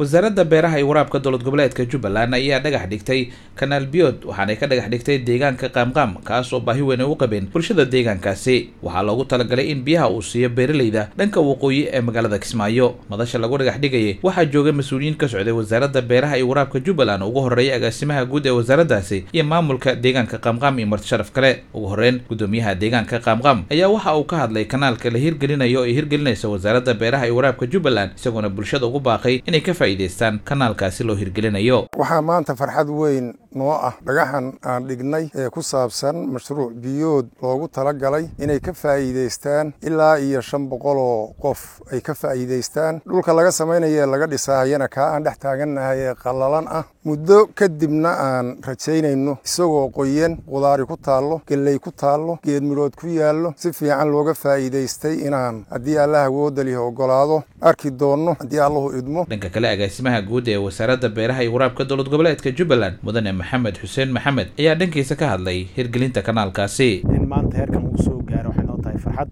wasaaradda beeraha iyo waraabka dowlad goboleedka jubbaland ayaa dhagax dhigtay kanaal biyood waxaanay ka dhagax dhigtay deegaanka qaamqaam kaas oo baahi weyn ay u qabeen bulshada deegaankaasi waxaa loogu talagalay in biyaha uu siiyo beeraleyda dhanka waqooyi ee magaalada kismaayo madasha lagu dhagax dhigayay waxaa joogay mas-uuliyiin ka socday wasaaradda beeraha iyo waraabka jubbaland ugu horreeyay agaasimaha guud ee wasaaraddaasi iyo maamulka deegaanka qaamqaam iyo marti sharaf kale ugu horreyn gudoomiyaha deegaanka qaamqaam ayaa waxa uu ka hadlay kanaalka la hirgelinayo ay hirgelinaysa wasaaradda beeraha iyo waraabka jubbaland isagoona bulshada ugu baaqay inay ka faa'iidaystaan kanaalkaasi loo hirgelinayo waxaa maanta farxad weyn noo ah dhagaxan aan dhignay ee ku saabsan mashruuc biyood loogu talagalay inay ka faa'iidaystaan ilaa iyo shan boqol oo qof ay ka faa'iidaystaan dhulka laga samaynaya ee laga dhisaayana kaa aan dhex taagannahay ee qallalan ah muddo kadibna aan rajaynayno isagoo qoyan qudaari ku taallo gelley ku taallo geed midhood ku yaallo si fiican looga faa'iidaystay inaan haddii allah awoodda lihi oggolaado arki doonno haddii allahu idmo dhanka kale agaasimaha guud ee wasaaradda beeraha iyo waraabka dowlad goboleedka jubbaland mudane maxamed xuseen maxamed ayaa dhankiisa ka hadlay hirgelinta kanaalkaasi in maanta heerkan uu soo gaaro waxay noo tahay farxad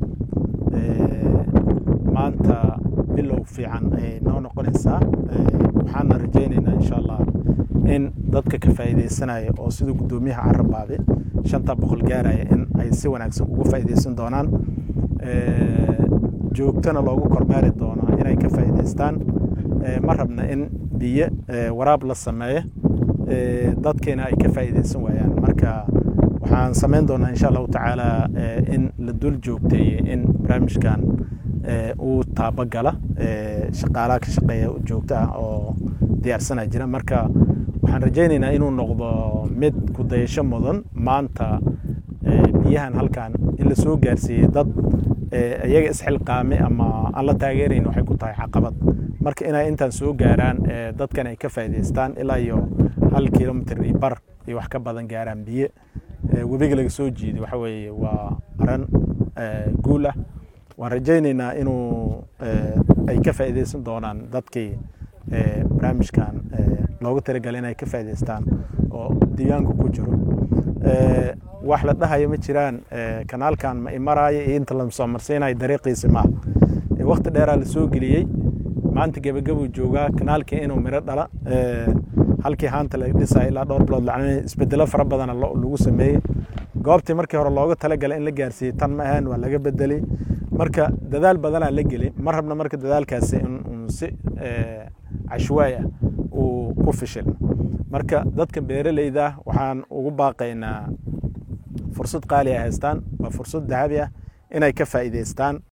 maanta bilow fiican ayay noo noqonaysaa waxaana rajaynaynaa insha allah in dadka ka faa'iidaysanaya oo sida guddoomiyaha carabaabe shanta boqol gaaraya in ay si wanaagsan uga faa'iidaysan doonaan joogtana loogu kormeeri doono inay ka faa'iidaystaan ma rabna in biyo waraab la sameeyo dadkeena ay ka faa'iidaysan waayaan marka waxaan samayn doonaa insha allahu tacaala in la dul joogteeye in barnaamijkan uu taabagala shaqaalaha ka shaqeeya joogto ah oo diyaarsana jira marka waxaan rajaynaynaa inuu noqdo mid ku dayasho mudan maanta biyahan halkan in la soo gaarsiiyey dad iyaga isxilqaame ama aan la taageerayn waxay ku tahay caqabad marka inay intaan soo gaaraan dadkan ay ka faa'iidaystaan ilaa iyo hal kilomitr iyo bar iyo wax ka badan gaaraan biyo webiga laga soo jiiday waxa weeye waa aran guul ah waan rajaynaynaa inuu ay ka faa'iidaysan doonaan dadkii barnaamijkan loogu talagalay inay ka faa'iidaystaan oo deegaanka ku jiro wax la dhahayo ma jiraan kanaalkan ma imaraayo iyo inta lasoo marsiinayo dariiqiisi maaha wakti dheeraa la soo geliyey maanta gebagabuu joogaa kanaalkii inuu miro dhala halkii haanta laga dhisaya ilaa dhowr bilood lacnay isbedelo fara badana lagu sameeyey goobtii markii hore looga talagalay in la gaarsiiyey tan ma ahayn waa laga bedelay marka dadaal badanaa la gelay ma rabna marka dadaalkaasi in si cashwaay ah uu ku fishilmo marka dadka beeraleyda waxaan ugu baaqaynaa fursad qaali ay haystaan waa fursad dahabi ah inay ka faa'iidaystaan